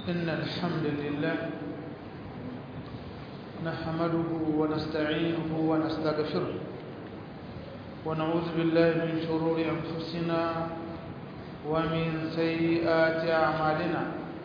إن الحمد لله نحمده ونستعينه ونستغفره ونعوذ بالله من شرور أنفسنا ومن سيئات أعمالنا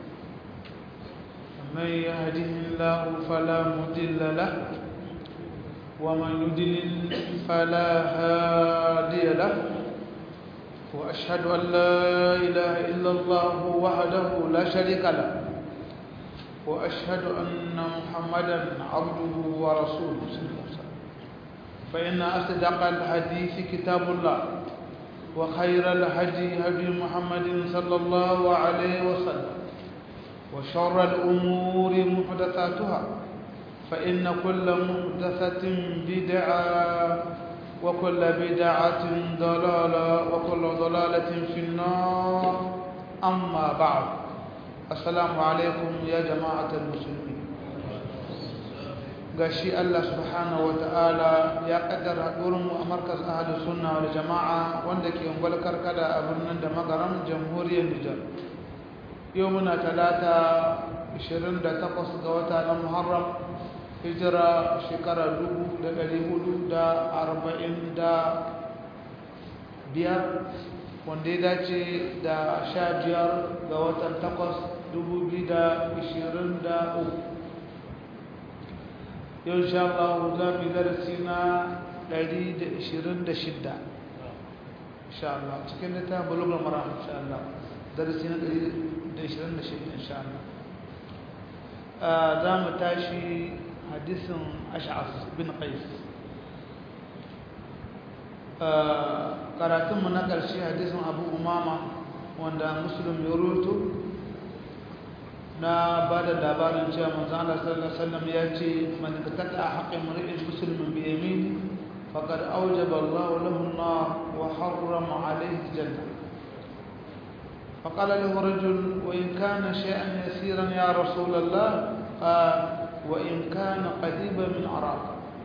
من يهده الله فلا مضل له ومن يضلل فلا هادي له وأشهد أن لا إله إلا الله وحده لا شريك له وأشهد أن محمدا عبده ورسوله صلى الله عليه وسلم فإن أصدق الحديث كتاب الله وخير الهدي هدي محمد صلى الله عليه وسلم وشر الأمور محدثاتها فإن كل محدثة بدعة وكل بدعة ضلالة وكل ضلالة في النار أما بعد السلام عليكم يا جماعة المسلمين gashi Allah subhanahu wata'ala ya kaddara mu a markaz ahlus sunna wal jama'a wanda ke ungwal karkada a birnin da magaram jamhuriyar Nijar yau muna talata 28 ga wata na Muharram hijira shekara dubu da ɗari hudu da arba'in da biyar wanda ya dace da sha biyar ga watan takwas dubu biyu da ishirin da uku yau sha Allah za mu darasi na ɗari da ishirin da shidda insha Allah cikin littafin bulugar mara insha Allah darasi na ɗari da ishirin da shidda insha Allah za mu tashi حديث أشعث بن قيس قرأتم من قرشي حديث أبو أمامة وأن مسلم يروت na ba da labarin cewa manzo Allah sallallahu alaihi wasallam ya ce man qata'a haqqi mar'in muslimin bi yamini faqad awjaba Allah lahu an-nar wa harrama alayhi al-jannah فقال له رجل وإن كان شيئا يسيرا يا رسول الله قال وإن كان قريبا من عراق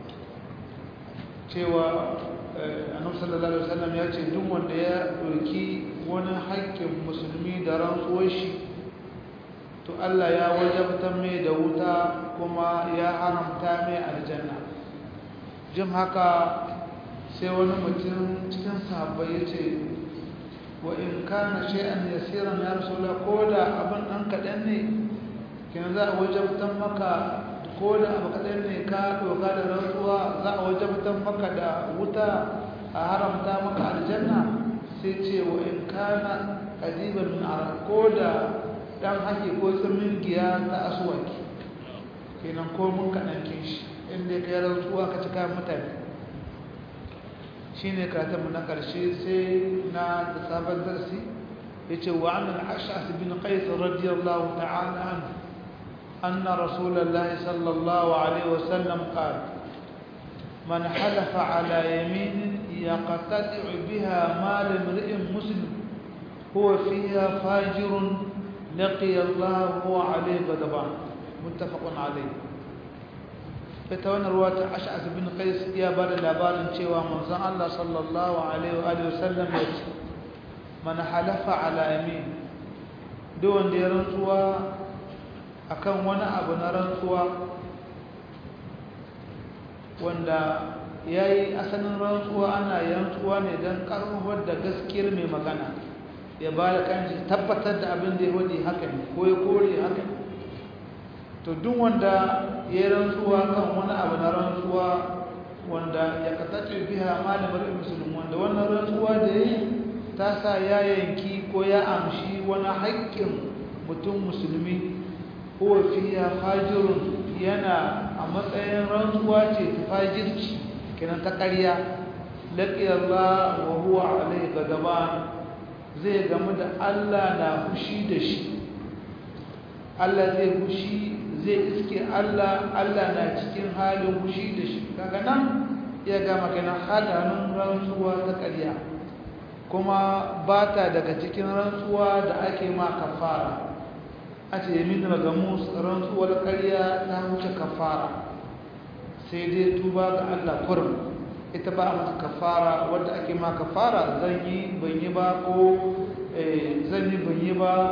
cewa annabi sallallahu alaihi wasallam ya ce duk wanda ya doki wani haƙƙin musulmi da rantsuwar shi to Allah ya wajabta mai da wuta kuma ya haramta mai aljanna jin haka sai wani mutum cikin sahabbai ya ce wa in kana shay'an yasiran ya rasulullah ko da abin dan kaɗan ne kina za a wajabtan maka ko da abu kaɗan ne ka doka da rantsuwa za a wajabtan maka da wuta a haramta maka aljanna sai ce wa in kana ƙadiban min ko da ɗan haƙi ko tsamin giya ta asuwaki kenan ko mun kaɗan shi inda ka yi rantsuwa ka cika mutane shi ne karatunmu na ƙarshe sai na da sabon darsi ya ce wa annan ash'as bin qais radiyallahu ta'ala anhu أن رسول الله صلى الله عليه وسلم قال من حلف على يمين يقتطع بها مال امرئ مسلم هو فيها فاجر لقي الله هو عليه غضبان متفق عليه فتوانا رواة أشعث بن قيس يا بار الأبار شوى منزع الله صلى الله عليه وآله وسلم يتي من حلف على يمين دون دي رنسوا akan wani abu na rantsuwa wanda ya yi asalin rantsuwa ana rantsuwa ne don ƙarfafar da gaskiyar mai magana ya ba da kanshi tabbatar da abin da ya wadi haka ne ko ya kore haka ne to duk wanda ya yi rantsuwa kan wani abu na rantsuwa wanda ya katace biya malamar musulun wanda wannan rantsuwa da ya yi ta sa ya yanki ko ya amshi wani haƙƙin mutum musulmi huwa fiya fajirun yana a matsayin rantsuwa ce ta fajirci kenan ta ƙarya laƙiyar Allah wa huwa alai gadaban zai gamu da Allah na fushi da shi Allah zai fushi zai iske Allah Allah na cikin halin fushi da shi kaga nan ya gama kenan hadarin rantsuwa ta ƙarya kuma ba ta daga cikin rantsuwa da ake ma kafara a ce yamin magamus rantsuwar ƙarya ta wuce kafara sai dai tuba ga Allah kurum ita ba a mata kafara wadda ake ma kafara zan yi ban yi ba ko zan yi ban yi ba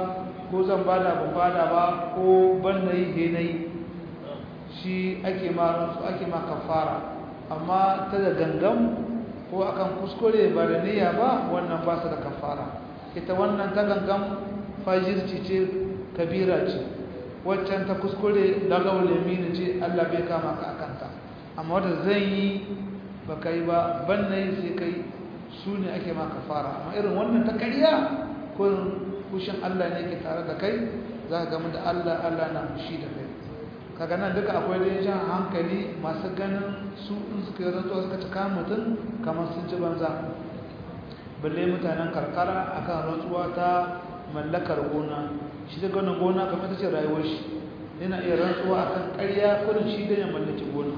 ko zan bada ban bada ba ko ban na yi he na yi shi ake ma rantsu ake ma kafara amma ta da gangan ko akan kuskure ba da niyya ba wannan ba su da kafara ita wannan ta gangan fajirci ce kabira ce waccan ta kuskure lagawar lamini ce Allah bai kama ka akanta amma wadda zan yi ba kai ba ban na yi sai kai su ne ake ma kafara amma irin wannan ta karya ko kushin Allah ne ke tare da kai za ka gama da Allah Allah na fushi da kai kaga nan duka akwai da jan hankali masu ganin su in suka yi rantsuwa suka cika mutum kamar sun ci banza balle mutanen karkara akan rantsuwa ta mallakar gona shi da ganin gona kamar ta ce rayuwar shi yana iya rantsuwa akan ƙarya kudin shi da ya mallaki gona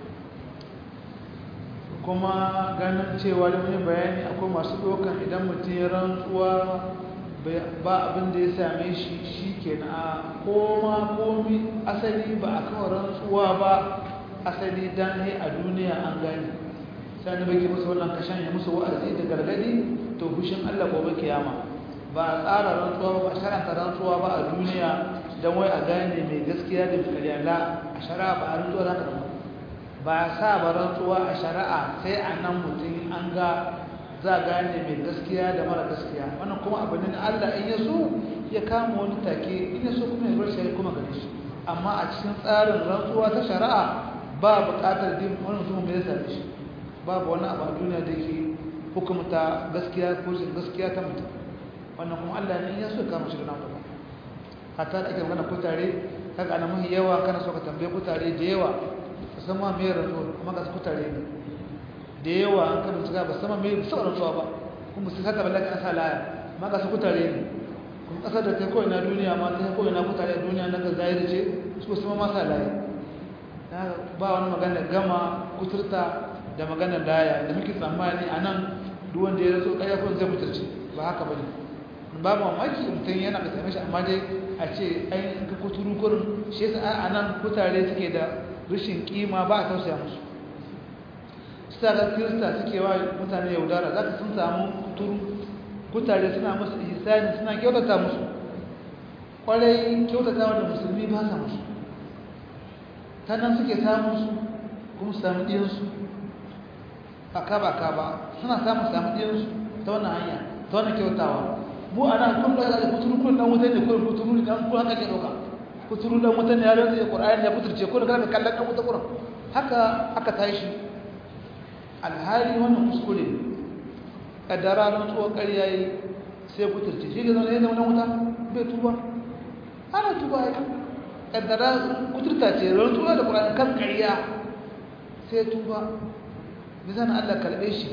kuma ganin cewa da wani bayani akwai masu ɗaukan idan mutum ya rantsuwa ba abin da ya same shi shi ke na koma komi asali ba a kawo rantsuwa ba asali dan ne a duniya an gani sani baki musu wannan kashen ya musu wa'azi da gargadi to hushin allah gobe kiyama ba a tsara rantsuwa ba a sharanta rantsuwa ba a duniya don wai a gane mai gaskiya da mai la a shari'a ba a rantsuwa za ka ba a sa ba rantsuwa a shari'a sai a nan mutum an ga za a gane mai gaskiya da mara gaskiya wannan kuma abu ne na Allah in ya so ya kama wani take in ya so kuma ya bar shi kuma gare shi amma a cikin tsarin rantsuwa ta shari'a ba buƙatar din wani mutum mai same shi babu wani abu a duniya da ke hukumta gaskiya ko shin gaskiya ta mutum wannan kuma Allah ne in ya so ya kama shi da nan hatta da ake magana kutare kaga ana mahi yawa kana so ka tambaye kutare da yawa musamman mai rantsuwa kuma ga kutare ne da yawa an kada su ba sama mai sauran zuwa ba kuma su saka ballaka asa laya ma ga su kutare ne kuma kasar da kai kawai na duniya ma ta kawai na kutare a duniya na ga zahiri ce su sama ma sa laya ba wani magana gama kuturta da magana laya da muke tsammani a nan duk wanda ya raso ɗaya ko zai kuturce ba haka ba ne ba mamaki mutum yana da same shi amma dai a ce ai ka kuturu kurin shi yasa a nan kutare suke da rashin kima ba a tausaya musu suka ga kirista suke wa mutane yaudara za ka sun samu kuturu kutare suna musu ihsani suna kyautata musu kwarai kyautata wanda musulmi ba sa musu ta nan suke samun su kuma su samu ɗiyansu a kaba kaba suna samun samu ɗiyansu ta wannan hanya ta wannan kyautawa mu a nan kun da kuturu kun dan wuta ne kun kuturu ne dan kun haka ke ɗauka kuturu dan wuta ne ya rantsa Qur'ani ya kuturce kun ga kallon dan wuta Qur'an haka aka tashi alhali wannan kuskure kaddara don tsohon ƙarya yi sai kuturce shi ne zama ya zama wuta bai tuba ana tuba ya kaddara kuturta ce don tuba da ƙura'in kan ƙarya sai tuba nisan allah karɓe shi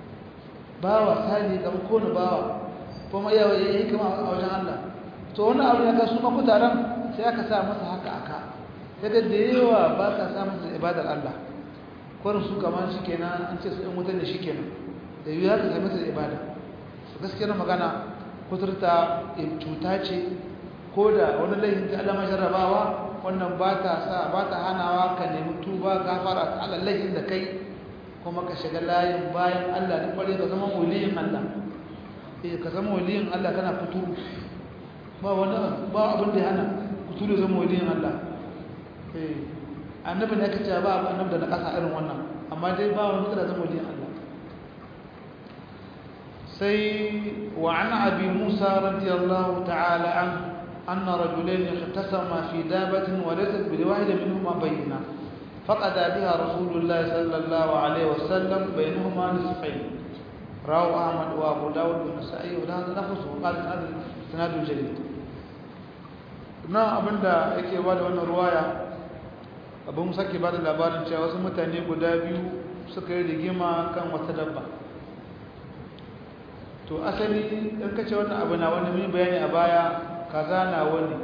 bawa sani ga kone bawa kuma yawa ya yi kama a wajen allah to wani abu ya ka su makutaren sai aka sa masa haka aka sai da yawa ba ka sa masa ibadar allah kwarin su kamar shi kenan an ce su ɗan wutar da shi kenan da yi haka sami su da ibada su gaskiyar magana kuturta cuta ce ko da wani laifin ta alama jarrabawa wannan ba ta sa ba ta hanawa ka nemi tuba gafara ta ala laifin da kai kuma ka shiga layin bayan allah da kware ka zama waliyin allah eh ka zama waliyin allah kana fituru ba wani ba abin da ya hana fituru zama waliyin allah eh annabi ne kace ba annabi da na kasa irin wannan amma dai ba wani da zama waliyin Allah sai wa an abi Musa radiyallahu ta'ala an anna rajulain ihtasama fi dabatin wa laysa bi wahid minhuma bayna فقد بها رسول الله صلى الله عليه وسلم بينهما نصفين رواه احمد وابو داود والنسائي وهذا نفسه قال هذا سناد جيد na abinda yake ba da wannan ruwaya abin sake ba da labarin cewa wasu mutane guda biyu suka yi rigima kan wata dabba to asali in ka ce wannan abu na wani mun bayani a baya kaza na wani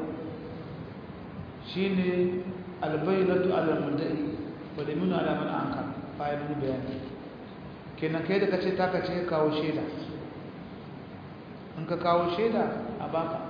shine albaynatu ala mudai wa laminu ala man ankar bayan mun bayani kenan kai da kace ta kace ka kawo sheda in ka kawo sheda a baka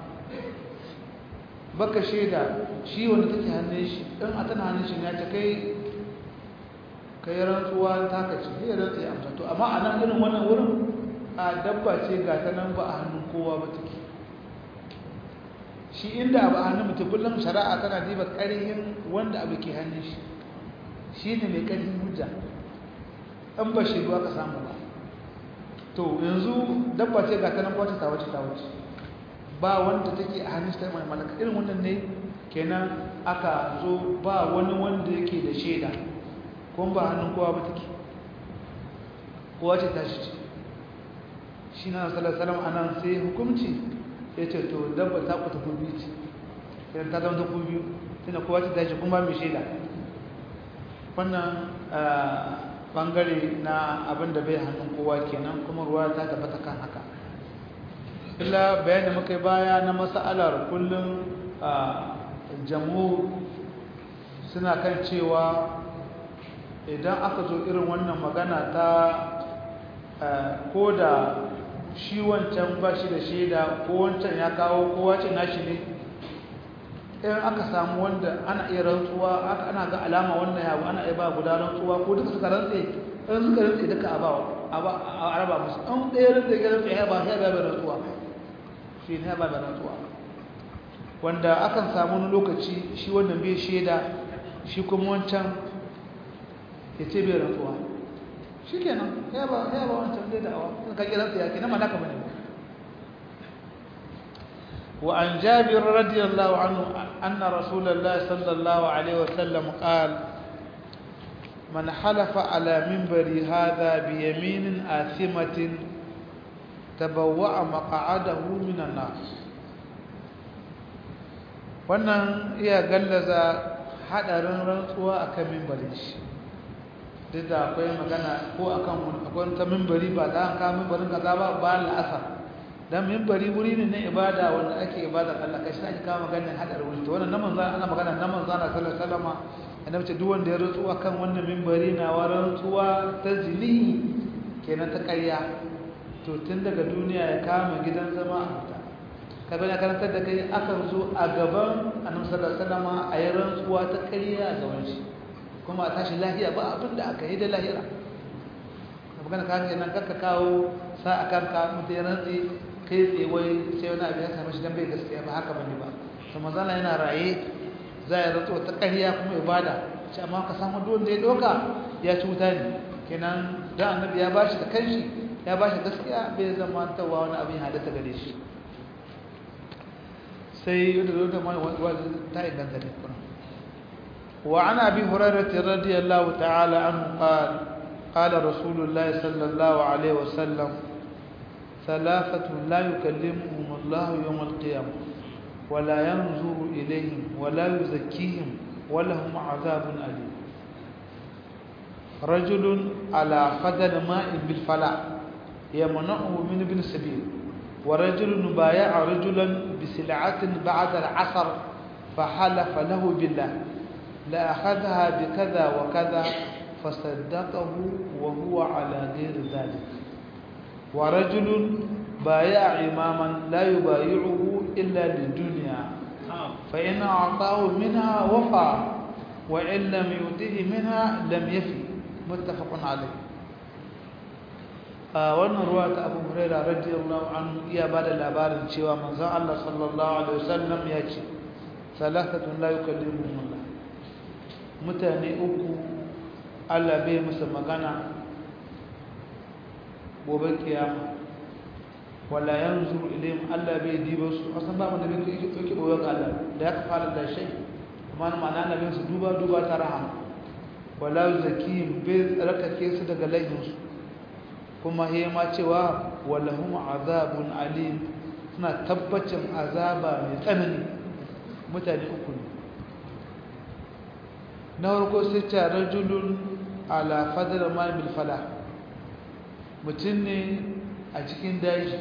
baka shaida shi wanda take hannun shi dan a tana hannun shi ne ta kai kai rantsuwa ta kace sai rantsa ya amsa to amma a nan irin wannan wurin a dabba ce ga ta nan ba a hannun kowa ba take shi inda abu a hannun mutum kullum shari'a tana diba ƙarhin wanda abu ke hannun shi shi ne mai ƙarfin hujja an ba shi ruwa ka samu ba to yanzu dabba ce ga ta nan kwace ta wace ta wace ba wanda take a hannun shi ta mai malaka irin wannan ne kenan aka zo ba wani wanda yake da shaida kuma ba hannun kowa ba take kowa ce ta shi ce shi na salasalam a nan sai hukumci ya ce to dabba ta ku tafi biyu ce idan ta zama tafi biyu tana kowa ce ta shi kuma mai shaida wannan bangare na abin da bai hannun kowa kenan kuma ruwa ta tabbata kan haka illa bayan da muka yi baya na mas'alar kullum jamu suna kan cewa idan aka zo irin wannan magana ta ko da shi wancan ba shi da shaida ko wancan ya kawo ko wacin nashi ne in aka samu wanda ana iya rantsuwa ana ga alama wannan yawo ana iya ba guda rantsuwa ko duka suka rantse in suka rantse duka a ba a raba musu an ɗaya rantse ya rantse ya ba ya ba bai rantsuwa shi ne ya ba bai rantsuwa wanda akan samu wani lokaci shi wannan bai shaida shi kuma wancan ya ce bai rantsuwa shi kenan ya ba wancan zai da'awa sun kan rantsa ya kenan ma naka bane wa an jabir radiyallahu anhu anna rasulullah sallallahu alaihi wasallam qala من حلف على منبر هذا بيمين آثمة تبوأ مقعده من النار wannan iya gallaza hadarin rantsuwa akan mimbarin shi duk da akwai magana ko akan akwai ta mimbari ba da an kawo mimbarin kaza ba ba la'asar dan mimbari wuri ne na ibada wanda ake ibadar Allah kai shi ake kawo maganar hadarin wuri to wannan naman ana magana naman zana sallallahu alaihi wasallam annabi ce duk wanda ya rantsuwa kan wannan mimbari na wa rantsuwa ta zini kenan ta ƙarya to tun daga duniya ya kama gidan zama a wuta ka bane karantar da kai akan zo a gaban annabi sallallahu alaihi wasallam a yi rantsuwa ta ƙarya a gaban shi kuma a tashi lahiya ba abin da aka yi da lahira ka magana ka hanyar nan kakka kawo sa a kan ka mutu ya rantsi kai tsaye wai sai wani abin ya same shi don bai gaskiya ba haka bane ba to manzana yana raye za ya rantsuwa ta ƙarya kuma ibada shi amma ka samu duk wanda ya ɗauka ya ci wuta ne kenan da annabi ya bashi da kanshi ya bashi gaskiya bai zama tawa wani abin halatta gare shi sai yadda zo da mai wani ta inganta ne kuma wa ana abi hurairah radiyallahu ta'ala anhu qala qala rasulullah sallallahu alaihi wasallam ثلاثة لا يكلمهم الله يوم القيامة ولا ينظر إليهم ولا يزكيهم ولهم عذاب أليم رجل على فضل ماء بالفلاح يمنعه من ابن سبيل ورجل بايع رجلا بسلعة بعد العصر فحلف له بالله لأخذها بكذا وكذا فصدقه وهو على غير ذلك ورجل بايع إماما لا يبايعه إلا للدنيا فإن أعطاه منها وفى وإن لم يؤته منها لم يفي متفق عليه wannan ruwa ta abu huraira radiyallahu anhu iya ba da labarin cewa manzon Allah sallallahu alaihi wasallam ya ce salatatun la yukallimuhum Allah mutane uku Allah bai musu magana gobe kiyama wala yanzuru ilayhim Allah bai diba su asan ba mun da bai yake yake boye ga Allah da ya fara da shay amma ma'ana annabin su duba duba ta rahama wala zakim bai tsarkake su daga laifin su kuma he ma cewa walahum azabun alim suna tabbacin azaba mai tsanani mutane uku ne na farko sai ta rajulun ala fadar ma bil fala mutum ne a cikin daji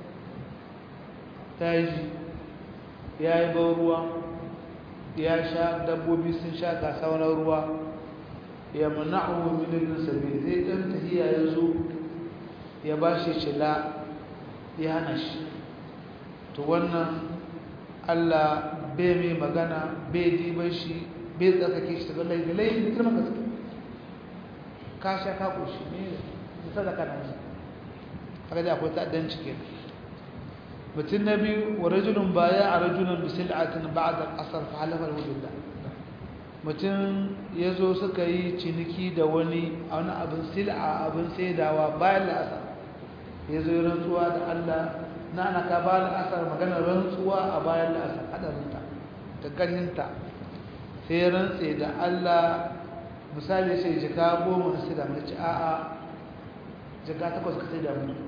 daji ya yi ban ruwa ya sha dabbobi sun sha gasa wani ruwa ya mana'u min sabi zai dan tahiya ya zo ya ba shi cila ya hana shi to wannan Allah bai mai magana bai diban shi bai tsarkake shi daga laifin laifin da kirman gaske ka sha ka koshi ne da sadaka na shi haka da akwai ta'addanci ke mutum na biyu wa rajulun baya a rajulun bisil'atin ba'da asar fa halafa alhamdulillah mutum ya zo suka yi ciniki da wani a wani abin sil'a abin saidawa bayan la'asar ya zo rantsuwa da Allah na ana ka bayan la'asar magana rantsuwa a bayan la'asar hadarinta da ƙarhinta sai rantse da Allah misali sai jika goma na sai da mace a'a jika takwas ka sai da mutu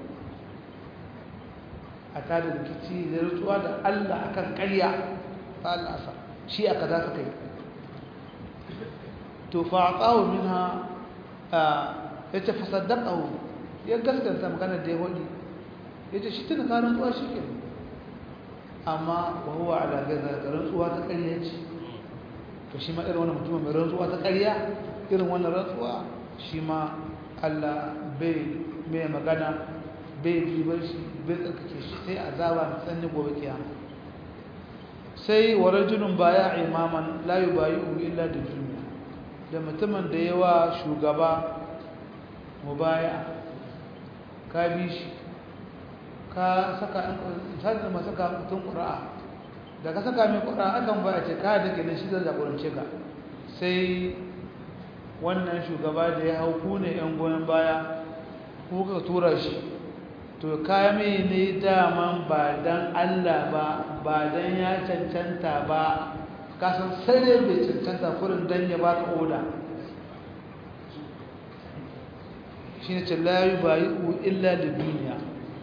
a tada rikici da rutsuwa da Allah akan ƙarya ba Allah sa shi aka za su kai to fa aqahu minha yace fa saddaqahu ya gaskanta magana da ya wani yace shi tana ka rantsuwa shi ke amma wa huwa ala gaza rantsuwa ta ƙarya ce to shi ma irin wannan mutum mai rantsuwa ta ƙarya irin wannan rantsuwa shi ma Allah bai mai magana bai ribar shi bai tsarkake shi sai azaba mai tsanni gobe kiyama sai wa rajulun baya imaman la yubayi'u illa da duniya da mutumin da yawa shugaba mubaya ka bi shi ka saka misali ma saka mutum ƙura'a da ka saka mai ƙura'a akan ba a ce ka da ke da shi zai jagorance ka sai wannan shugaba da ya hau ku ne 'yan goyon baya kuka tura shi to kame ne daman ba dan Allah ba ba dan ya cancanta ba kasan sai bai cancanta kurin dan ya baka oda shi ne layu ba yi illa da duniya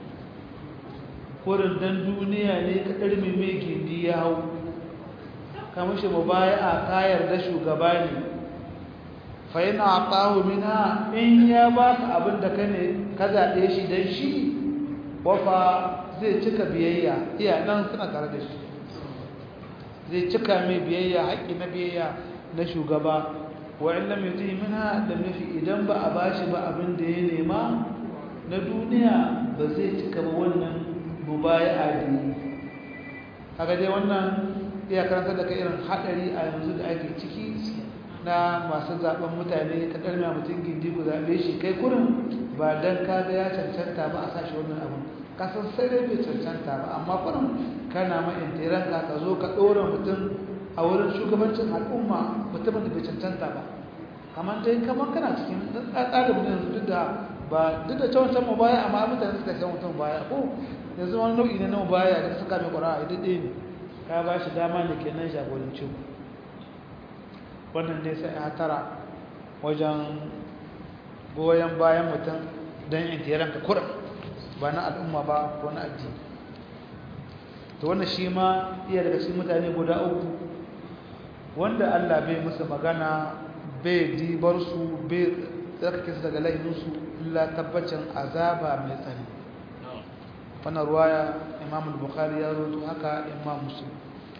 kurin dan duniya ne ka ɗarmi mai gindi ya hau kamar shi mu baya a kayar da shugaba ne fa yana a ƙahu mina in ya baka abin da ka ne ka zaɓe shi don shi wafa zai cika biyayya iya nan suna tare da shi zai cika mai biyayya haƙƙi na biyayya na shugaba wa in lam yuti minha lam yafi idan ba a bashi ba abin da ya nema na duniya ba zai cika ba wannan mubaya'a da kaga dai wannan iya karanta da kai irin hadari a yanzu da ake ciki na masu zaben mutane ka karmiya mutum gindi ku zabe shi kai kurin ba dan kaga ya cancanta ba a sashi wannan abin kasan sai dai bai cancanta ba amma kurin kana ma intiran ka ka zo ka ɗora mutum a wurin shugabancin al'umma mutumin da bai cancanta ba kamar dai kamar kana cikin tsarin mutum yanzu duk da ba duk da cewa can baya amma mutane suka san mutum baya ko yanzu wani nau'i ne na baya da suka mai ƙwara a daɗe ne ka ba shi dama ne kenan jagoranci wannan dai sai a tara wajen goyon bayan mutum don intiran ka kurin ba na al'umma ba ko na addini to wannan shi ma iya daga cikin mutane guda uku wanda Allah bai musu magana bai dibar su bai tsarkake su daga laifinsu illa tabbacin azaba mai tsani wannan ruwaya imam al-bukhari ya roto haka imam muslim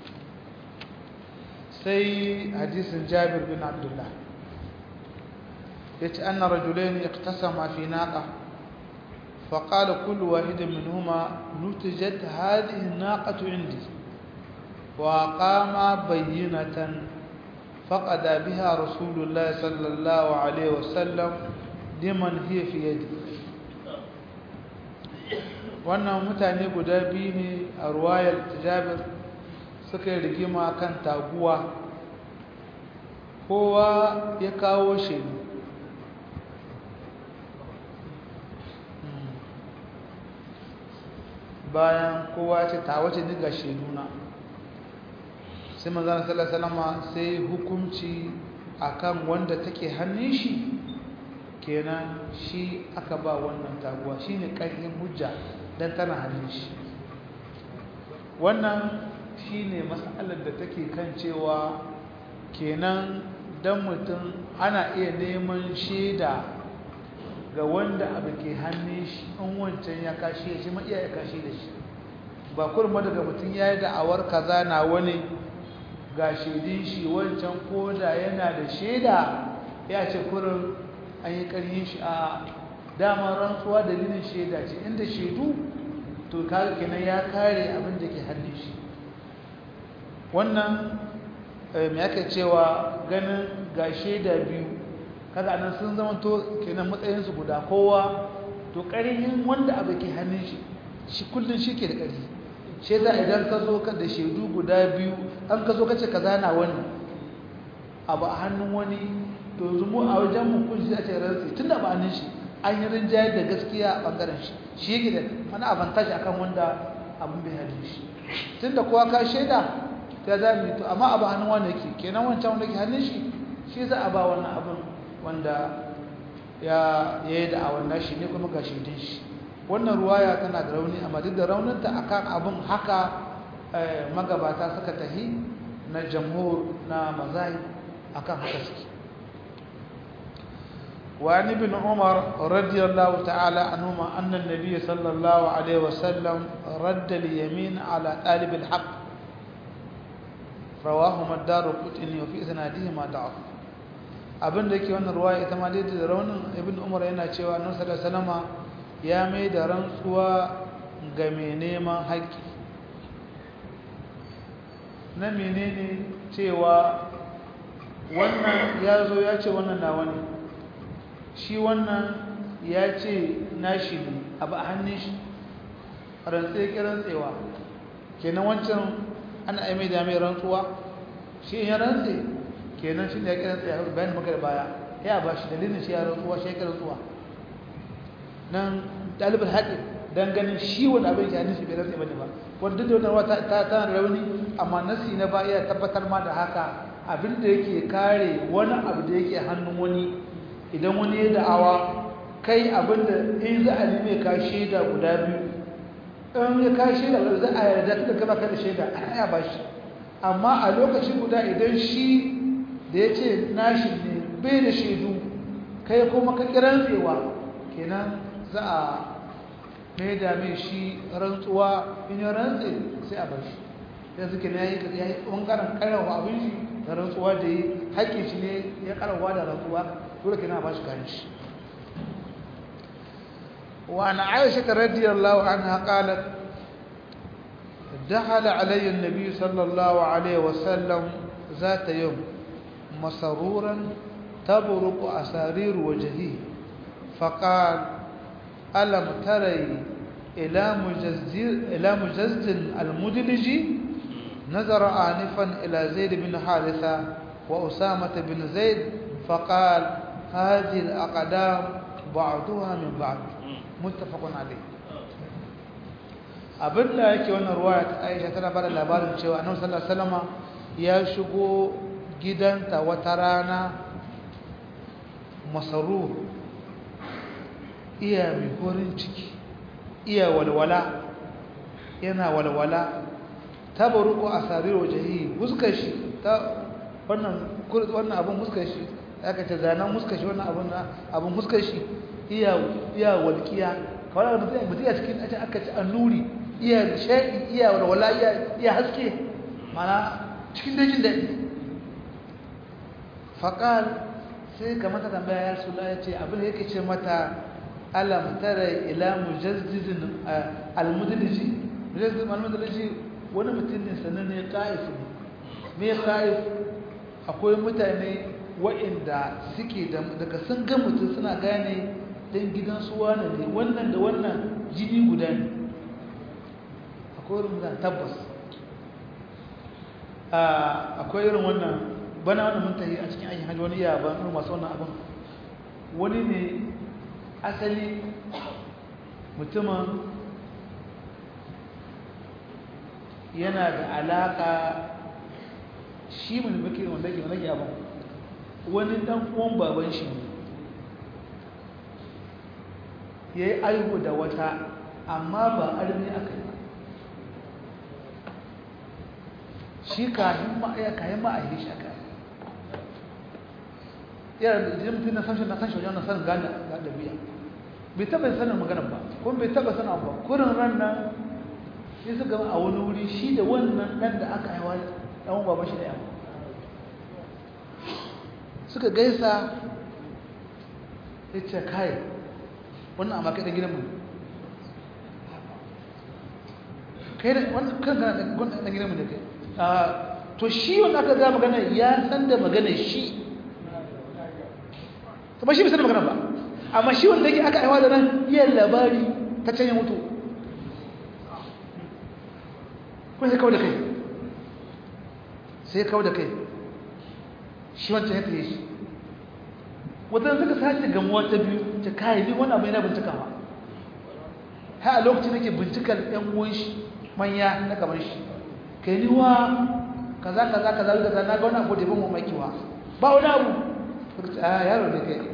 sai hadisin jabir bin abdullah yace anna rajulain iqtasama fi naqa فقال كل واحد منهما نتجت هذه الناقة عندي وقام بينة فقد بها رسول الله صلى الله عليه وسلم لمن هي في يدي wannan mutane guda biyu ne a ruwayar tijabir suka yi rigima kan taguwa kowa ya kawo shaidu bayan kowa ce ta wace ni ga shaiduna sai manzana salama sai hukunci akan wanda take hannun shi kenan shi aka ba wannan taguwa shi ne ƙarfin hujja don tana hannun shi wannan shi ne matsalar da take kan cewa kenan don mutum ana iya neman shaida ga wanda abu ke hannun shi in wancan ya kashe shi ma iya ya kashe da shi ba kurma daga mutum ya yi da'awar kaza na wani ga shaidin shi wancan koda yana da shaida ya ce kurin an yi ƙaryin shi a damar rantsuwa dalilin shaida ce inda shaidu to kaga kenan ya kare abin da ke hannun shi wannan mai aka cewa ganin ga shaida biyu kaga nan sun zama to kenan matsayinsu guda kowa to ƙarhin wanda abu ke hannun shi shi kullum shi ke da ƙarfi shi yasa idan ka zo ka da shaidu guda biyu an ka zo ka ce ka zana wani abu a hannun wani to yanzu mu a wajen mu kun shi ce rantsi tunda ba hannun shi an yi rinjayar da gaskiya a bangaren shi shi yake da wani avantage akan wanda abin bai hannun shi tunda kowa ka shaida ta za mu to amma abu hannun wani yake kenan wancan wanda ke hannun shi shi za a ba wannan abin wanda ya yi da a wannan shi ne kuma ga shaidun shi wannan ruwaya tana da rauni amma duk da rauninta akan abin haka magabata suka tahi na jamhur na mazai akan haka suke وعن ابن عمر رضي الله تعالى عنهما أن النبي صلى الله عليه وسلم رد اليمين على طالب الحق رواهما الدار قطني وفي إسنادهما ضعف abin da yake wannan ruwaya ita ma dai da raunin ibn umar yana cewa annabi sallallahu alaihi wasallama ya mai da rantsuwa ga mai neman haƙƙi na menene cewa wannan ya zo ya ce wannan na wani shi wannan ya ce nashi ne abu a hannun shi rantse ki rantsewa kenan wancan ana aime da mai rantsuwa shi ya rantse kenan shi da ya ki rantsewa bayan maka da baya ya ba shi dalilin shi ya rantsuwa shi ya ki rantsuwa nan ɗalibin haɗe don ganin shi wani abin ya hannun shi bai rantse bane ba wanda duk da wata ta tana rauni amma nasi na ba iya tabbatar ma da haka abin da yake kare wani abu da yake hannun wani idan wani ya da'awa kai abinda in za a nime ka shaida guda biyu in ya ka shaida guda za a yarda tunda kama ka da shaida a ya ba shi amma a lokaci guda idan shi da ya ce nashi ne bai da shaidu kai kuma ka kiran tsewa kenan za a mai da mai shi rantsuwa in ya rantse sai a bar shi yanzu ke na yi ɓangaren karawa abin shi da rantsuwa da yi haƙƙin shi ne ya karawa da rantsuwa dole kina ba shi kayan shi wa ana aisha radiyallahu anha qalat دخل علي النبي صلى الله عليه وسلم ذات يوم مسرورا تبرق أسارير وجهه فقال ألم تري إلى مجزر إلى مجزل المدلج نظر آنفا إلى زيد بن حارثة وأسامة بن زيد فقال هذه الأقدام بعضها من بعض متفق عليه abin da yake wannan ruwaya ta Aisha tana bada labarin cewa Annabi sallallahu alaihi wasallam ya shigo gidanta wata rana masarur iya mai horin ciki iya walwala yana walwala tabaruku asarir wajhi muskar shi ta wannan wannan abun muskar shi aka ce zanen muskar shi wannan abun abun muskar shi iya iya walkiya kawai da mutum mutum ya cikin aka ce annuri iya sha'i iya walwala iya iya haske mana cikin dajin daɗi faƙal sai ka mata tambaya ya sula ya ce abin da yake ce mata alam tara ila mujazzizin almudaliji mujazzizin almudaliji wani mutum ne sannan ne ƙa'if ne me ƙa'if akwai mutane wa'inda suke daga sun ga mutum suna gane dan gidan su wane ne wannan da wannan jini guda ne akwai irin wannan tabbas akwai irin wannan bana wannan mun tafi a cikin aikin hajji wani iya ban irin masu wannan abin wani ne asali mutumin yana da alaka shi mun muke wanda ke wanda ke abin wani dan uwan baban shi ne ya yi aihu da wata amma ba armi aka yi shi kayan ma'aya kayan ma'ayi shi aka yi yana da jin mutum na san shi na san shi wajen na san gane ga ɗabi'a bai taɓa sanin magana ba kuma bai taɓa sanin ba kurin ran nan sai su gama a wani wuri shi da wannan ɗan da aka haiwa ɗan baba shi da yawa suka gaisa ya ce kai wannan amma kai ɗan gidan mu kai da wannan kan kana ɗan gidan mu da kai to shi wanda aka ga magana ya san da magana shi kuma shi bai san da magana ba amma shi wanda yake aka aiwa da nan iya labari ta can ya mutu kuma sai kawo da kai sai kawo da kai shi wancan ya tsaye shi wata suka sace gamuwa ta biyu ta kayi ni wani abu yana bincikawa ha a lokacin nake bincikar ɗan uwan shi manya na gaban shi kai ni wa kaza kaza kaza kaza na ga wani abu da ban mamaki wa ba wani abu a yaro ne kai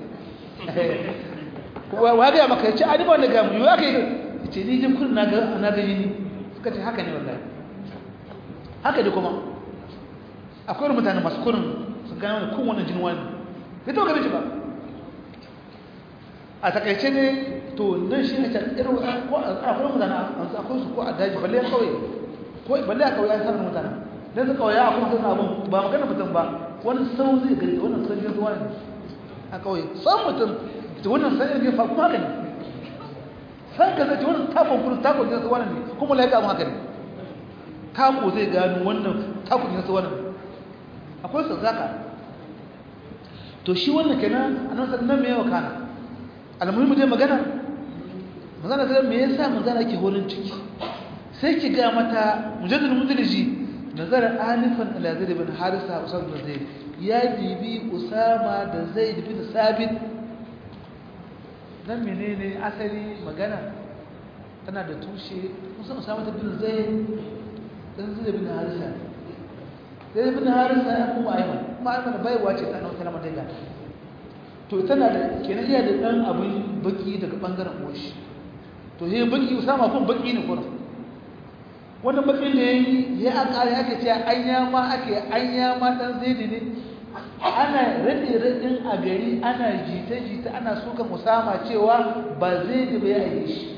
wa ga maka yace ani ba wanda ga mu ya kai yace ni jin kun na ga na ga yini suka ce haka ne wallahi haka ne kuma akwai mutane masu kurin sun gane wani kun wannan jin wani bai taɓa ganin shi ba a takaice ne to nan shi ne irin ko a kuma mutane akwai su ko a daji balle kawai ko balle a kawai an sanar mutane dan su kawai a kuma sanar abun ba magana mutum ba wani sau zai gari wannan san yin zuwa ne a kawai san mutum da wannan san yin fa kuma haka ne san ka zai wannan takon kudu takon jinsu wannan ne kuma laika mu haka ne tako zai gano wannan takon jinsu wannan ne akwai su zaka to shi wannan kenan annabi sallallahu alaihi wasallam me yawa kana almuhimu dai magana magana sai me yasa magana ke horin ciki sai ki ga mata mujaddid mudliji nazara alifan ila zaid bin harisa usama bin zaid ya dibi usama da zaid bin sabit dan menene asali magana tana da tushe musamman usama bin zaid dan zaid bin harisa zaid bin harisa ya kuma ayman kuma ayman baiwa ce ta nauta na madaiga to tana da kenan iya da dan abin baki daga bangaren uwashi to sai baki usama kun baki ne kuma wannan bakin da yayi ya akare aka ce anya ma ake anya ma dan zaidi ne ana rade radin a gari ana jita jita ana suka usama cewa ba zaidi ba ya yi shi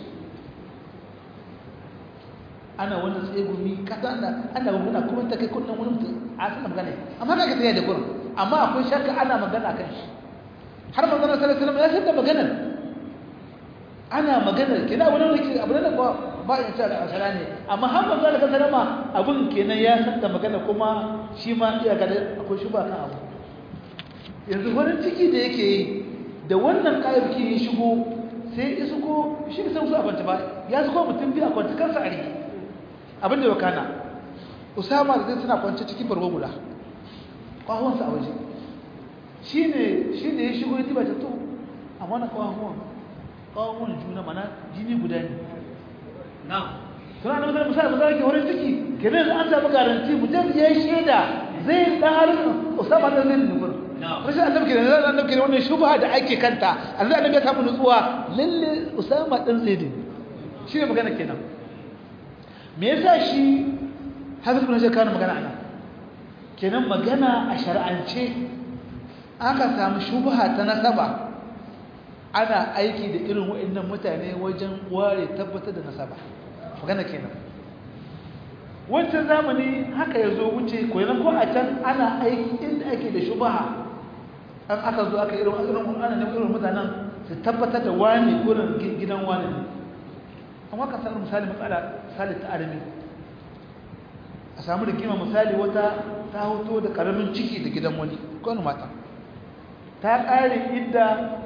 ana wannan tsegumi kasa ana ana muna kuma ta kai kunnan wani mutum a sanar magana amma kaga sai da gurin amma akwai shakka ana magana kan shi har manzon sallallahu alaihi wasallam ya san maganar ana maganar kina wani ne abu ne ba ba in sha Allah ne amma har manzon sallallahu alaihi wasallam abun kenan ya san da magana kuma shi ma iya ga akwai shi ba kan abu yanzu farin ciki da yake yi da wannan kayayyaki ya shigo sai ya shigo shi ne sai su abanta ba ya shigo mutum biyu a kwanci kansa a rike abin da wakana usama da zai suna kwanci cikin barwa guda kwahonsa a waje shi ne shi ne ya shigo ya ta to a mana kawahuwan kawahuwan juna mana jini guda ne suna da mutane musamman musamman ke wurin ciki kenan an samu garanti mutum ya yi shaida zai da harin usama da zai nufin rashin annabi kenan zai annabi kenan wannan shubha da ake kanta annabi annabi ya samu nutsuwa lalle usama dan zaid shi ne magana kenan me yasa shi hafiz ibn hajar kana magana anan kenan magana a shar'ance aka samu shubha ta nasaba ana aiki da irin waɗannan mutane wajen ware tabbatar da nasaba magana kenan wancan zamani haka ya zo wuce koyan ko a can ana aiki inda ake da shubha an aka zo aka irin irin ana ne irin mutanen su tabbatar da wani gurin gidan wani ne amma ka samu misali matsala misali ta arami a samu da kima misali wata ta hoto da karamin ciki da gidan wani ko wani mata ta ƙare idda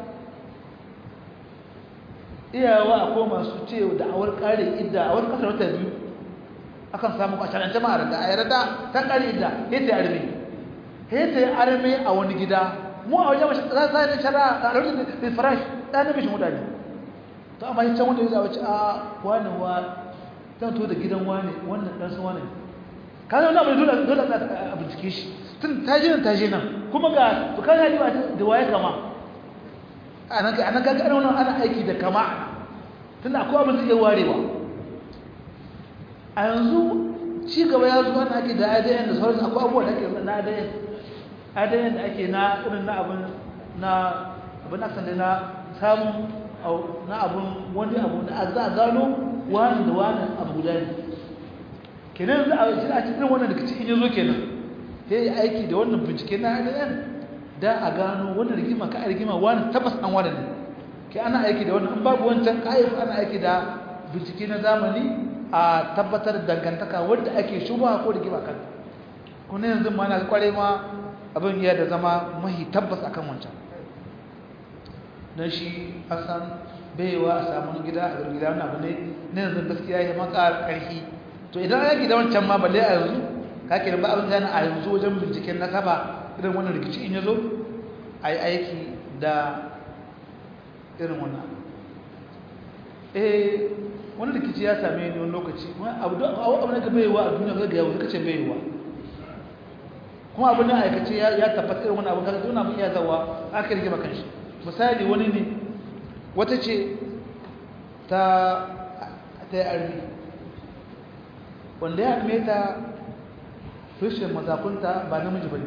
iyawa akwai masu ce da awar ƙare idda a wani ƙasar wata biyu akan samu a shanan jama'ar da a yarda ta ƙare idda ya ta arme ya ta arme a wani gida mu a wajen mashi za sa ne shara a rarrabe da farash ɗan da mishin mutane to amma can wanda ya zaɓa ci a wani wa zan to da gidan wani wannan ɗan su wani ka zama na abu dole dole a bincike shi tun ta je nan ta je nan kuma ga to kana yi da waye kama a nan ga ga ana wannan ana aiki da kama tun akwai abin da iya warewa a yanzu ci gaba ya zo ana ake da ADN da sauransu akwai abubuwa da ake na ADN ADN da ake na irin na abin na abin asan na samun na abun wani abu da za a gano wani da wani abu guda ne kenan za a shi a cikin wannan da kaci in yazo kenan sai ya aiki da wannan bincike na ADN da a gano wannan rigima ka rigima wani tabbas an wani ne ke ana aiki da wannan in babu wancan kayyaf ana aiki da bincike na zamani a tabbatar da dangantaka wanda ake shubha ko rigima kan kuma yanzu ma na kware ma abin ya da zama mahi tabbas akan wancan don shi an san baiwa a samun gida a gida wani abu ne na yanzu gaskiya ya maka ƙarfi to idan yaki da wancan ma balle a yanzu kake da ba abin da a yanzu wajen binciken nasaba irin wannan rikici in yazo ai aiki da irin wannan eh wani rikici ya same ni wani lokaci abu da abu da baiwa a duniya ga yawo kace baiwa kuma abu na aikace ya tabbata irin wannan abu kaga dole mun iya zawa aka rige maka shi misali wani ne wata ce ta ta armi wanda ya arme ta tushen mazakunta ba namiji bane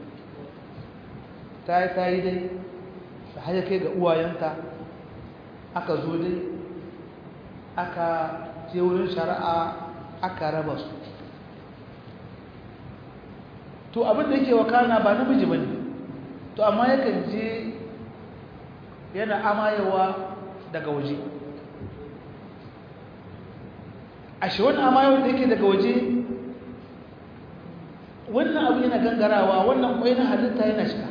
ta yi ta yi dai ta haya kai ga uwayenta aka zo dai aka je wurin shari'a aka raba su to abin da yake wakana ba namiji ba ne to amma yakan je yana amayewa daga waje a shi wani amayewar da yake daga waje wannan abu yana gangarawa wannan kwai na halitta yana shiga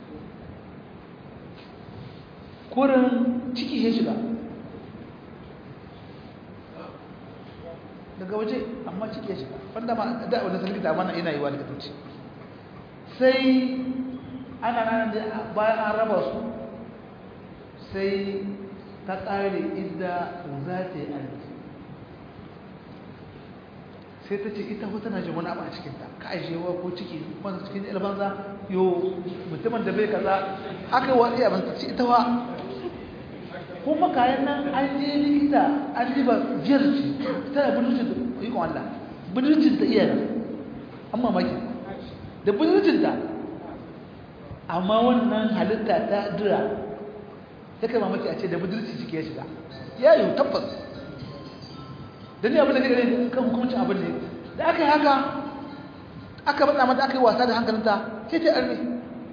kurin ciki ya shiga daga waje amma ciki ya shiga wanda ma da wanda sun likita mana ina yi wa likitoci sai ana nan da bayan an raba su sai ta ƙare inda za ta yi arziki sai ta ce ita wata na jin wani abu a cikinta ka ajiyewa ko ciki wanda cikin ilbanza yo mutumin da bai kaza aka yi watsi abin ta ce ita wa kuma kayan nan an je likita an ji ba jiyar ce ta da budurcin da ikon Allah budurcin ta iya an mamaki da budurcin ta amma wannan halitta ta dira ta kai mamaki a ce da budurci ciki ya shiga ya yi tabbas da ne abin da kai gane kan hukumcin abin ne da aka yi haka aka bada mata aka yi wasa da hankalinta sai ta arme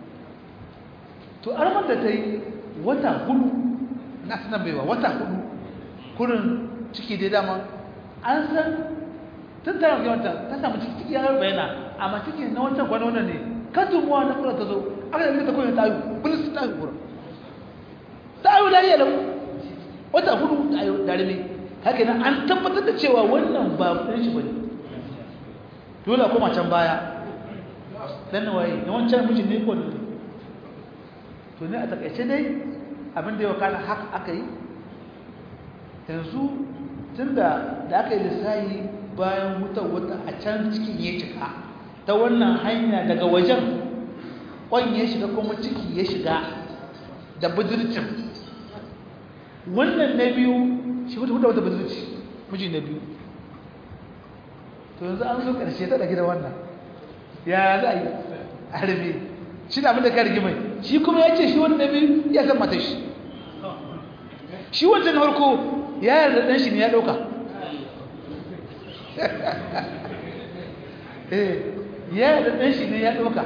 to armar da ta yi wata hudu na sanar baiwa wata hudu kurin ciki dai dama an san tun tara ga wata ta samu ciki ciki ya bayana amma ciki na wancan kwana wannan ne katumuwa na kura ta zo aka yi ta koyi ta yi bilis ta yi kura ta yi da yi wata hudu ta yi darime haka nan an tabbatar da cewa wannan ba ɗan shi bane dole a koma can baya dan na waye na wancan mijin ne ko ne to ne a takaice dai abin da ya wakana haka aka yi yanzu tun da da aka yi lissayi bayan wutar wata a can cikin ya cika ta wannan hanya daga wajen kwan ya shiga kuma ciki ya shiga da budurcin wannan na biyu shi wata wata budurci miji na biyu to yanzu an zo ƙarshe ta ɗage da wannan ya za a yi a harbe shi da abinda ka rigimai shi kuma ya ce shi wani na biyu ya san mata shi shi wancan na farko ya yarda ɗan shi ne ya ɗauka ya yarda ɗan shi ne ya ɗauka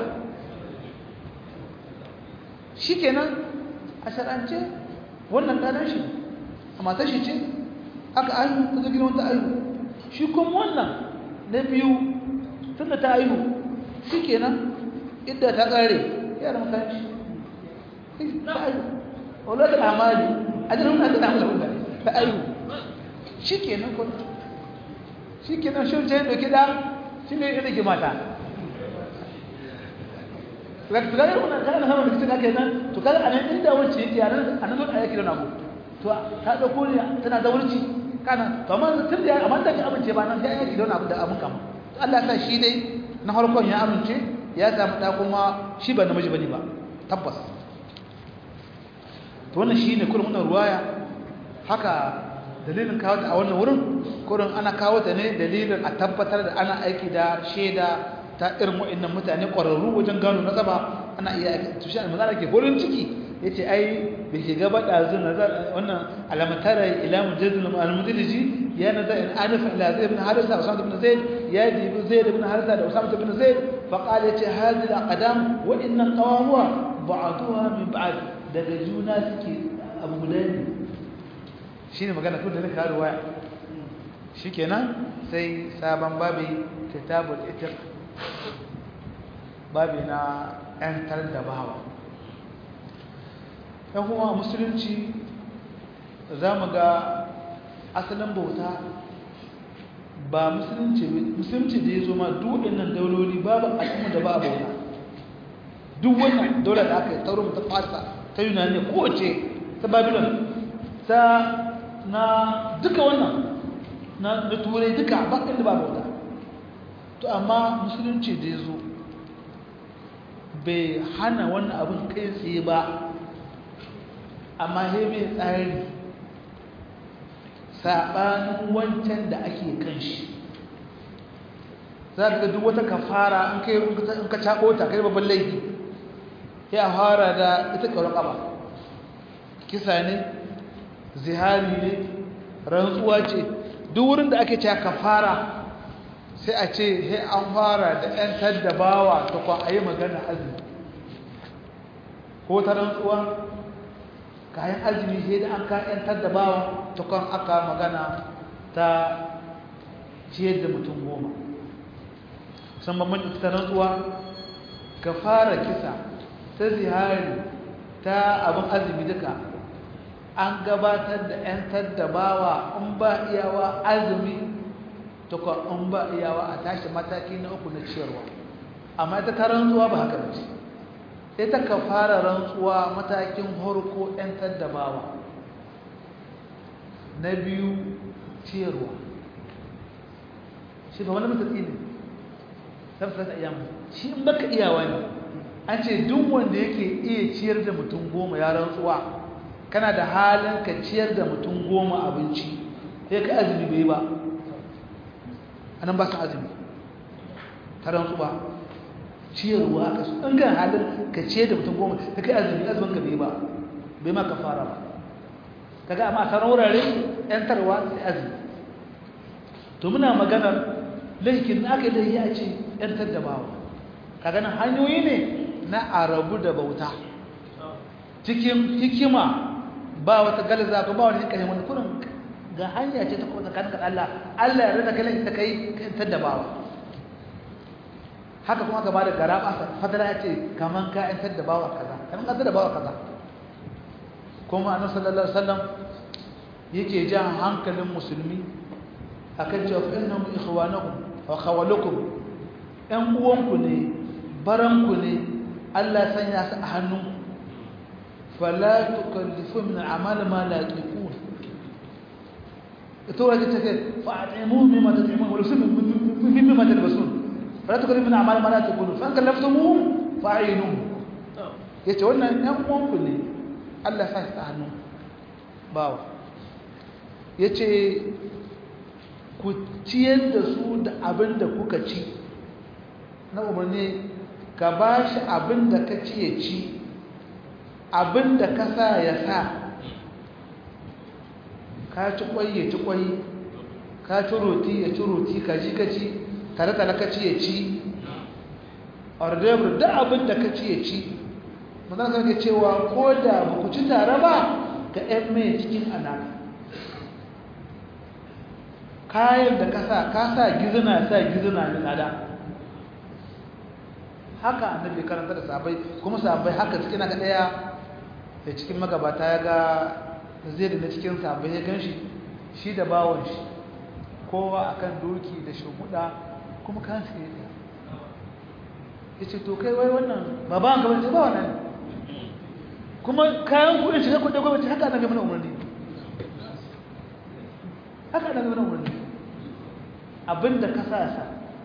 shi kenan a shar'ance wannan ɗanan shi a matar shi ce aka ayu ta zagina wata ayu shi kuma wannan na biyu tun da ta ayu shi kenan idda ta ƙare yara makaranci ta ayu wala da amali a jirin na tana mula wula ta ayu shi kenan kuma shi kenan shi wancan yadda kiɗa shi ne yadda ke mata tukagar wannan kana sama da kitan ake nan to kaga anan inda wacce yake anan anan zo ayaki da nago to ta dauko ne tana zaurci kana to amma tun da amma da amince ba nan sai ayaki da abu da abun kama Allah ya sa shi dai na farkon ya amince ya samu da kuma shi ba namiji bane ba tabbas to wannan shine kullum wannan ruwaya haka dalilin kawo ta a wannan wurin kurin ana kawo ta ne dalilin a tabbatar da ana aiki da shaida ta irin wa'annan mutane ƙwararru wajen gano nasaba ana iya aiki tushe a mazana ke horin ciki ya ce ai da ke gaba ɗazu wannan alamatara ila mujadul al-mudaliji ya nazar in anifa ila zai ibn harisa usama ibn zaid ya dibi zaid ibn harisa da usama ibn zaid fa qala ya ce hadhihi al-aqdam wa inna qawamuha ba'daha min ba'd daga juna suke abu guda ne shine magana tun da nika ruwaya shikenan sai sabon babi kitabul itiq babi na ‘yantar da bawa ‘yan kuma musulunci za mu ga asalin bauta ba musulunci musulunci da ya zo ma duk nan dauloli babu al'umma da ba a bauta duk wannan daular da aka yi taurin ta fasa ta yunani kowace ta babylon ta na duka wannan na turai duka ba inda ba bauta to amma musulunci da ya zo bai hana wannan abin kai tsaye ba amma he mai tsari saɓanin wancan da ake kan shi za ka duk wata kafara in kai in ka caɓo ta kai babban laifi ya fara da ita ƙaunar ƙaba kisa ne zihari ne rantsuwa ce duk wurin da ake cewa kafara sai a ce he an fara da 'yan taddabawa ta kwa a yi magana azumi ko ta rantsuwa kayan azumi sai da an ka 'yan taddabawa ta kwan aka magana ta ciyar da mutum goma san bambanci ta rantsuwa ka fara kisa ta zihari ta abin azumi duka an gabatar da 'yan taddabawa in ba iyawa azumi tukwa in ba iyawa a tashi mataki na uku na ciyarwa amma ita ta rantsuwa ba haka bace ita ka fara rantsuwa matakin harko 'yan taddabawa na biyu ciyarwa shi ba wani matatsi ne tafsir ayyamu shi in baka iyawa ne an ce duk wanda yake iya ciyar da mutum goma ya rantsuwa kana da halin ka ciyar da mutum goma abinci sai ka azumi bai ba a nan ba su azumi ta rantsuwa ciyarwa ka su in ga halin ka ciyar da mutum goma sai ka azumi azumin ka bai ba bai ma ka fara ba kaga amma a wurare yantarwa sai azumi to muna maganar laifin na aka yi laifi a ce yantar da bawa kaga nan hanyoyi ne na arabu da bauta cikin hikima ba wata galaza ko ba wani hikaya wani kurin ga hanya ce ta kuma tsakanin Allah Allah ya rada kalan ta kai yantar da bawa haka kuma ka bada garaba fadala ya ce kaman ka yantar da bawa kaza kaman ka da bawa kaza kuma annabi sallallahu alaihi wasallam yake jan hankalin musulmi akan cewa fa innahum ikhwanakum wa khawalukum ɗan uwanku ne baranku ne Allah sanya su a hannun fala tukallifu min amal ma la yaqul ito waje take fa atimu mimma tat'imun wa lusim mimma talbasun fala tukallifu min amal ma la yaqul fa kallaftumuhum fa'inuhum yace wannan ɗan uwanku ne Allah sa su a hannun bawa yace ku ciyar da su da abin da kuka ci na umarni ka ba shi abin da ka ci ya ci abin da ka sa ya sa ka ci kwai ya ci kwai ka ci roti ya ci roti ka ji ka ci tare-tare ka ci ya ci ordebur da abin da ka ci ya ci mazan sarki cewa ko da ba ku ci tare ba ga 'yan mai cikin anaka kayan da kasa ka sa gizina sa gizina ne tsada haka annabi karanta da sabai kuma sabai haka cikin na daya da cikin magabata ya ga zai da cikin sabai ya ganshi shi da bawon shi kowa akan doki da shumuda kuma kan su yake ya ce to kai wai wannan ba ba ga ba wannan kuma kayan kuɗin shiga kuɗin gwamnati haka annabi mana umarni haka annabi mana umarni abinda ka sa sa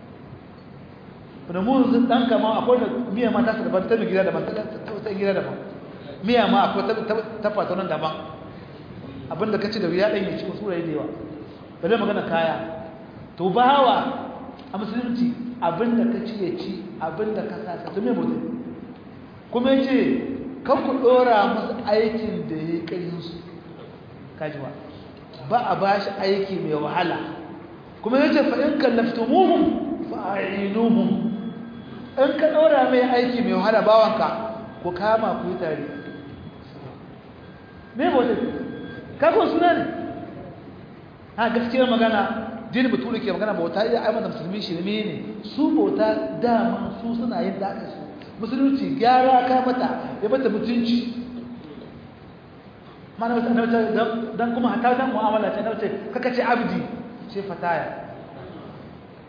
da mu yanzu dan kama akwai da miya ma ta su daban ta mai gida daban ta ta gida daban miya ma akwai ta ta fata nan daban abinda ka ci da ya ɗanye cikin sura da yawa ba zai magana kaya to bawa a musulunci abinda ka ci ya ci abinda ka sa sa to me mutum kuma ya ce kan ku ɗora musu aikin da ya yi ƙarfinsu kajiwa ba a ba shi aiki mai wahala kuma ya ce fa'in kallaftumuhun fa'inuhun in ka ɗora mai aiki mai wahala bawanka ku kama ku yi tare me bauta kakon suna ne ha gaskiyar magana dini baturi ke magana bauta iya aimata musulmi shirme ne su bauta dama su suna yin da aka su musulunci gyara ka mata ya mata mutunci mana wata annabta dan kuma hata dan mu'amala ta annabta kaka ce abdi ce fataya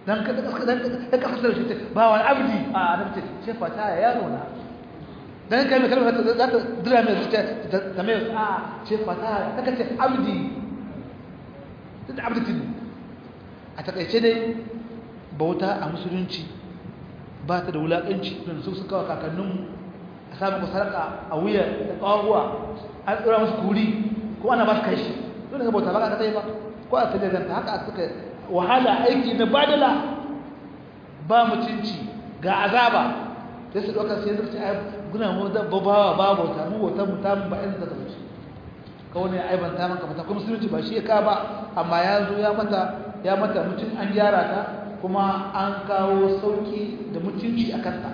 dan ka dan ka fasara shi ba wani abdi a annabi ce fata ya yaro na dan kai mai kalmar za ta dira mai zuciya ta mai a ce fata ta kace abdi da abdi a takaice dai bauta a musulunci ba ta da wulakanci don su suka wa kakanninmu a samun sarka a wuya da ƙawawa an tsira musu kuri ko ana ba su kai shi don ga bauta ba ka tsaye ba ko a tsaye zanta haka suka wahala aiki na badala ba mutunci ga azaba sai su ɗauka sai zuci a guna mu da babawa ba bauta mu bauta mu ta ba inda ta wuce ka wani aiban ta maka mata kuma musulunci ba shi ya ka ba amma ya zo ya mata ya mata mutum an gyara ta kuma an kawo sauki da mutunci a kanta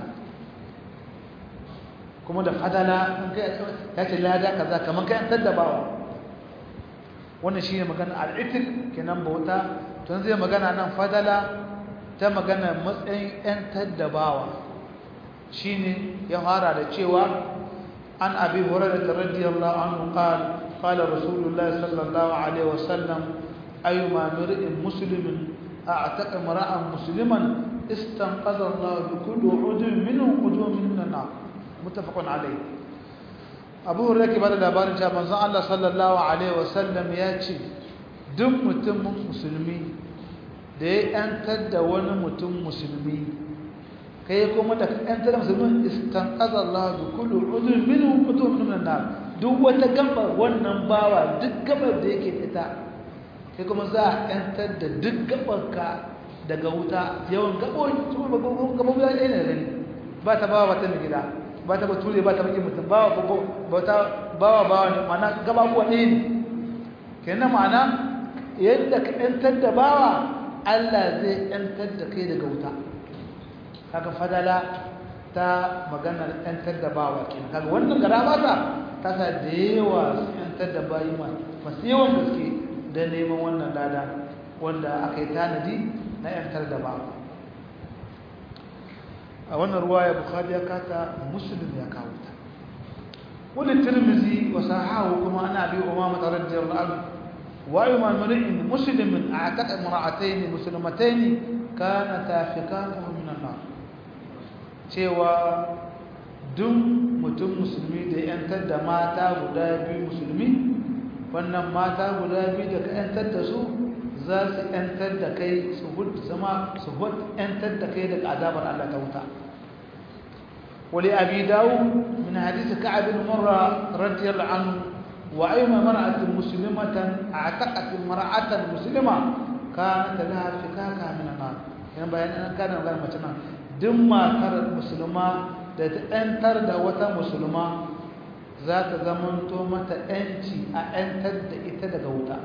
kuma da fadala ya ce lada kaza kamar kayan taddabawa wannan shi ne magana al'itik kenan bauta tun zai magana nan fadala ta magana matsayin 'yan taddabawa shi ne ya fara da cewa an abi horar da radiyallahu anhu qal qala rasulullah sallallahu alaihi wasallam ayyuma mir'in muslimin a'taqa mar'an musliman istanqadha Allah bi kulli udwin minhu udwin min an-nar muttafaqun alayh Abu Hurairah ke bada labarin cewa manzon Allah sallallahu alaihi wasallam ya ce duk mutumin musulmi da ya yantar da wani mutum musulmi kai kuma da yantar da musulmin istanqadha Allah bi kulli udwin minhu udwin min an-nar duk wata gaba wannan bawa duk gabar da yake ita sai kuma za a yantar da duk gabarka daga wuta yawan gabobi ya ɗaya ne gani ba ta bawa wata mai gida ba ta bature ba ta bakin mutum bawa bawa bawa ne mana gababuwa ɗaya ne kenan ma'ana yadda ka yantar da bawa allah zai yantar da kai daga wuta kaga fadala ta maganar yantar da bawa kenan kaga wannan gara ba ta ta sa da yawa su yantar da bayi masu yawan gaske don neman wannan lada wanda aka yi tanadi na yantar da ba a wannan ruwa ya bukari ya kata musulun ya kawo ta wani tirmizi wa sahahu kuma ana bi umama tare da jiyar al'adu wa yi mamurin musulmin a taƙa mura'atai ne musulmatai ne ka na tafika minan na cewa duk mutum musulmi da yantar da mata guda biyu musulmi wannan mata guda biyu da ka ‘yantar da su za su ‘yantar da kai su zama su ‘yantar da kai daga azabar Allah ta wuta wali abi dawo min hadisi ka'abin murra radiyar anhu wa ayyuma mar'atin muslimatan a'taqat mar'atan muslima kana ta laha fikaka min nar yan bayan an kana magana mace nan duk matar musulma da ta ‘yantar da wata musulma za ta zamanto mata ‘yanci a ‘yantar da ita daga wuta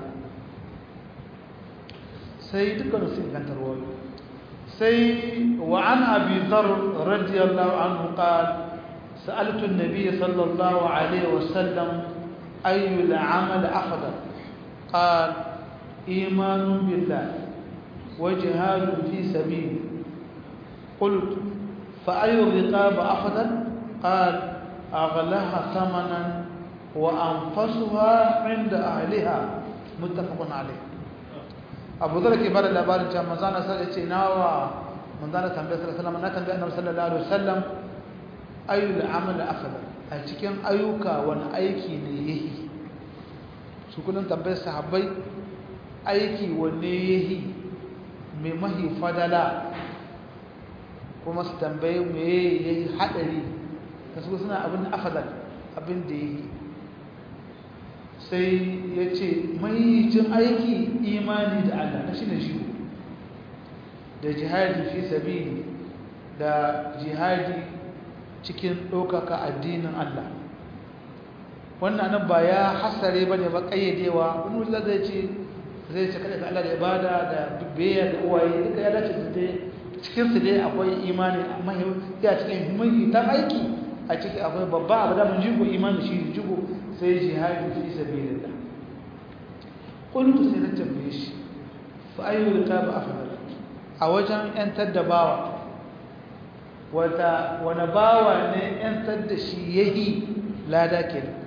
sai dukkan su ingantar wayo sai wa an abi zar radiyallahu anhu qal sa'altu an-nabiy sallallahu alaihi wasallam ayu al-amal afdal qal iman billah wa jihad fi sabil قلت فأي الرقاب أفضل قال أغلاها ثمنا وأنفسها عند أهلها متفق عليه أبو ذر كبار الأبار جاء مزانا سأل ناوى مزانا تنبيه صلى الله عليه وسلم نتنبيه النبي صلى الله عليه وسلم أي العمل أفضل أتكين أيوك وأن أيكي نيه سكونا تنبيه صحابي أيكي ونيه ممهي فضلا kuma su tambaye me ya yi haɗari ta su suna abin afadal abin da ya yi sai ya ce mahimmancin aiki imani da Allah na shi ne shi da jihadi fi sabili da jihadi cikin ɗaukaka addinin Allah wannan nan ba ya hasare ba ne ba ƙayyadewa wani wuce zai ce zai ce kaɗa Allah da ibada da biyayya da uwaye duka ya dace da dai cikinsu dai akwai imani amma ya cikin muhimmi ta aiki a ciki akwai babba abu da mun jigo imani shi jigo sai jihadi fi sabilillah qultu sai na tambaye shi fa ayyul kitab afdal a wajen yantar da bawa wata wani bawa ne yantar da shi yayi lada kenan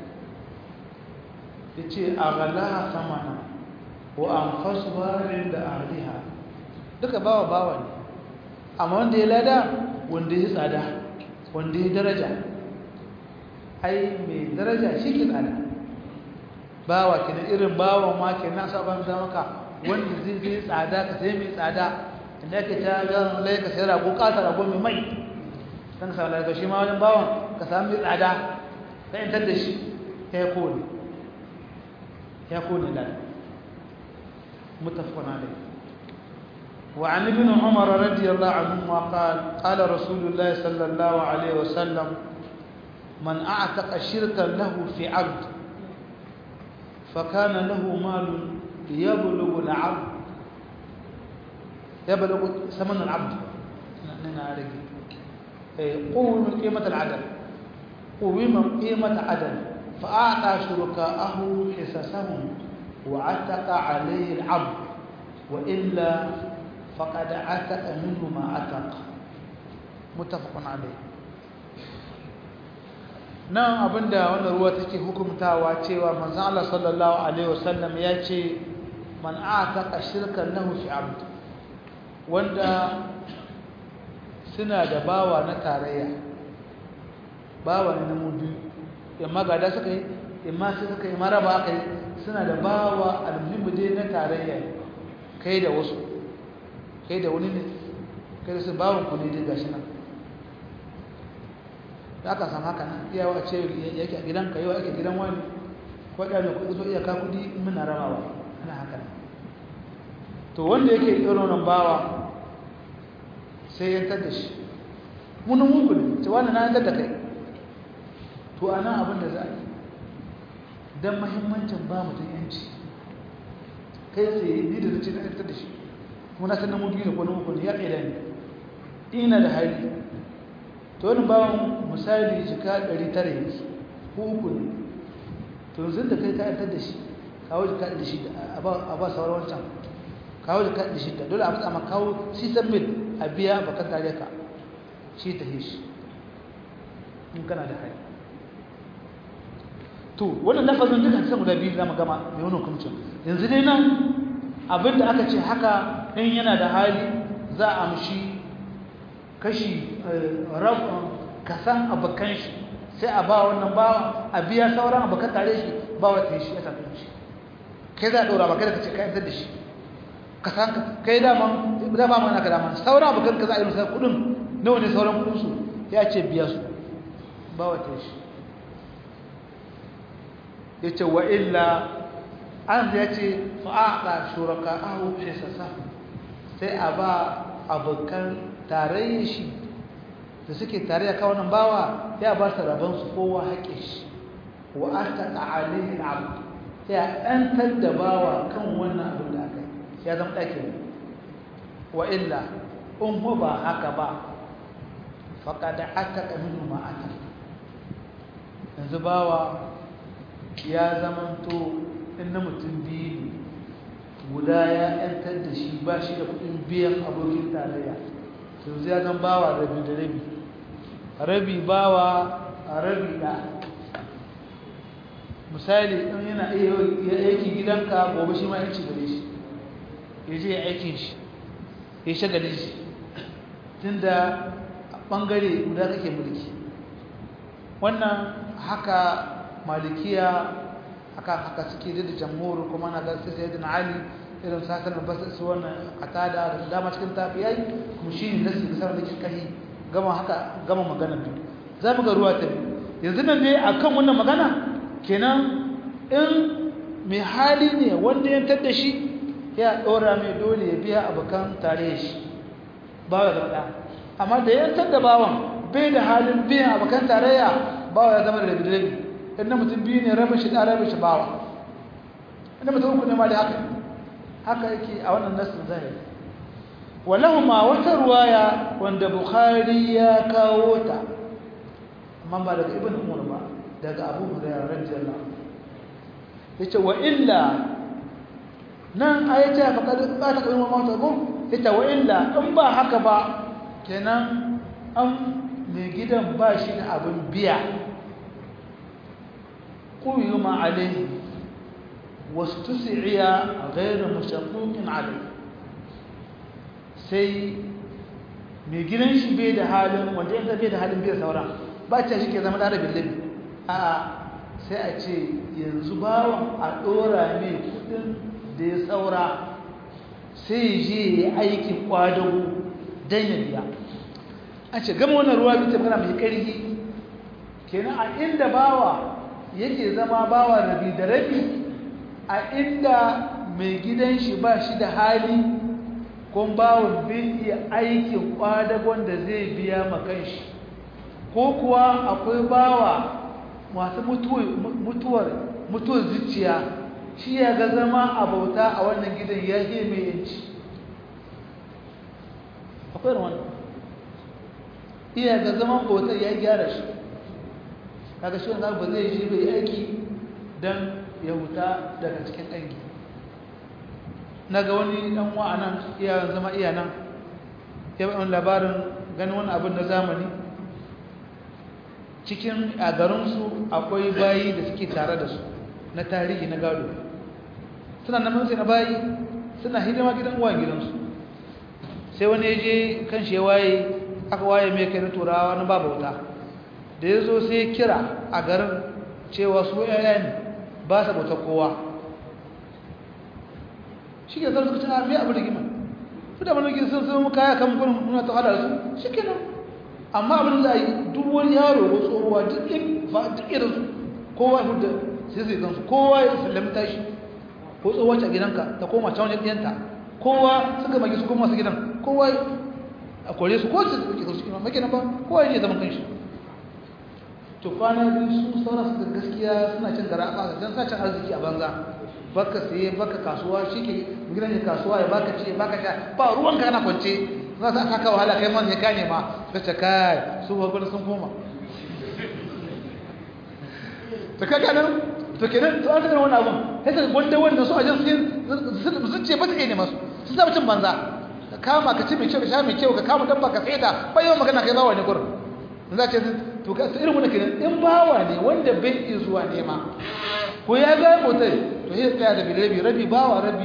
yace aghalaha samana wa anfasuha inda ahliha duka bawa bawa ne amma wanda ya lada wanda ya tsada wanda ya daraja ai mai daraja shi ke tsada bawa kenan irin bawa ma kenan saban da maka wanda zai zai tsada ka sai mai tsada inda yake ta ga lai ka sai rago kasa rago mai mai dan sa lai ka shi ma wajen bawan ka samu mai tsada ka yantar da shi ya kone ya kone da متفق عليه وعن ابن عمر رضي الله عنهما قال قال رسول الله صلى الله عليه وسلم من أعتق شركا له في عبد فكان له مال يبلغ العبد يبلغ ثمن العبد قوم قيمة العدل قوم قيمة عدل فأعطى شركاءه حصصهم وعتق عليه العبد وإلا فقد عتق منه ما عتق متفق عليه nan abinda wannan ruwa take hukumtawa cewa manzon Allah sallallahu alaihi wasallam ya ce man ataqa shirkan lahu fi abd wanda suna da bawa na tarayya bawa ne na mu biyu amma gada suka yi amma sai suka yi maraba aka yi suna da bawa almuhimmi dai na tarayya kai da wasu kai da wani ne kai da su bawon ku ne dai gashi nan da aka samu haka nan iyawa a ce yake a gidanka yau ake gidan wani ko da mai kuɗi so iyaka kuɗi muna rabawa ana haka nan to wanda yake irin wannan bawa sai yantar da shi munin muku ne ce wani na yantar da kai to a nan abin da za a yi don mahimmancin ba mutum yanci kai tsaye ni da zuci na yantar da shi kuma na sanar mu biyu da kwanan uku ne ya ƙaida ne ina da hali to wani bawan misali jika 900 yake ko uku ne to yanzu da kai ka yantar da shi kawo jika da shi a ba sauran wancan kawo jika da shi da dole a matsa ma kawo sisan mil a biya bakan tare ka shi ta shi in kana da hali to wannan lafazin duka sai guda biyu zamu gama mai wannan hukuncin yanzu dai nan abinda aka ce haka in yana da hali za a amshi kashi rabon kasan abokan shi sai a ba wannan ba a biya sauran abokan tare shi ba wata shi ya tafi shi kai za a ɗora ba kai da ka ce ka yantar da shi kasan kai dama za ba mana ka dama sauran abokan ka za a yi musa kuɗin nawa ne sauran kuɗin su ya ce biya su ba wata shi ya ce wa illa an ya ce fa'aɗa shuraka ahu hisasa sai a ba abokan tarayyar shi da suke tare da kawo nan bawa ya ba su rabon su kowa haƙe shi wa an taƙa alihin abu ya ɗantar da bawa kan wannan abin da aka yi ya zama ɗake wa illa in ba haka ba faƙada aka ƙaminu ma'ata yanzu bawa ya zamanto in na mutum biyu ne guda ya ‘yantar da shi ba shi da kudin biyan abokin tarayya yanzu ya zan bawa rabi da rabi rabi bawa a rabi da misali in yana iya aiki gidanka gobe shi ma yanci gare shi ya je aikin shi ya shagalin shi tun da ɓangare guda kake mulki wannan haka malikiya akan haka suke da jamhur kuma na ga sai sayyidina ali irin sakan da basu su wannan qatada da dama cikin tafiyai kuma shi ne nasi da sanar da kai gama haka gama magana biyu za mu ga ruwa ta biyu yanzu nan dai akan wannan magana kenan in mai hali ne wanda ya tada shi ya dora mai dole ya biya abakan tare shi ba ya zama amma da ya tada bawan bai da halin biyan abakan tarayya bawa ya zama da rabi rabi inda mutum biyu ne rabin shi ɗan rabin shi bawa inda mutum uku ne ma da haka haka yake a wannan nasin zahiri walahuma wata ruwaya wanda bukhari ya kawo ta amma ba daga ibn umar ba daga abu hurairah radiyallahu anhu yace wa illa nan ayata faqad ba ta kalmar mawta ko yace wa illa in ba haka ba kenan an mai gidan ba shi da abin biya قيم عليه واستسعي غير مشقوق عليه sai mai gidan shi bai da halin wanda yanzu bai da halin bai sauran ba ce shi ke zama ɗara billabi a sai a ce yanzu bawan a ɗora mai kudin da ya saura sai je ya aikin kwadago don ya biya a ce gama wannan ruwa bisa magana mai ƙarfi kenan a inda bawa yake zama bawa rabi da rabi a inda mai gidan shi ba shi da hali kun bawon bin iya aikin kwadagon da zai biya makan shi ko kuwa akwai bawa masu mutuwar mutuwar zuciya shi ya ga zama a bauta a wannan gidan ya ke mai yanci akwai wannan iya ga zaman bautar ya gyara shi kaga shi wanda ba zai shi bai aiki don ya huta daga cikin ɗangi na ga wani ɗan wa'anan iya zama iya nan ya bayan labarin ganin wani abin na zamani cikin a garinsu akwai bayi da suke tare da su na tarihi na gado suna na mansu na bayi suna hidima gidan uwa gidansu sai wani ya je kan shi ya waye aka waye mai kai na turawa na babauta da ya zo sai kira a garin cewa su yaya ne ba sa bauta kowa shi ke zarta cikin armi abu da gima su da manogin sun sun kaya kan gudun muna ta hada su shi ke nan amma abin da yi duk wani yaro ko tsohuwa duk irin su kowa ya hudu sai zai gansu kowa ya sallami tashi ko tsohuwa ce a gidanka ta koma can wajen ɗiyanta kowa suka magi su koma su gidan kowa a kore su ko su ke kansu kima maki nan ba kowa ya je zaman kanshi to kwana biyu su saura su gaskiya suna cin gara a don sa cin arziki a banza baka saye baka kasuwa shi ke gidan kasuwa ya baka ce baka sha ba ruwan ka kana kwance za su aka kawo wahala kai man ya kane ma ka ce kai su gwagwani sun koma ta kaka nan to kenan to an taɓa wani abun sai ta wanda wanda su ajin sun ce ba ta iya ne masu sun zama cin banza ka kama ka ci mai kyau ka sha mai kyau ka kama dabba ka saida ba yawan magana kai bawa ne gurin za ce to ka irin wani kenan in bawa ne wanda bai iya zuwa nema ko ya ga motar to sai tsaya da rabi rabi bawa rabi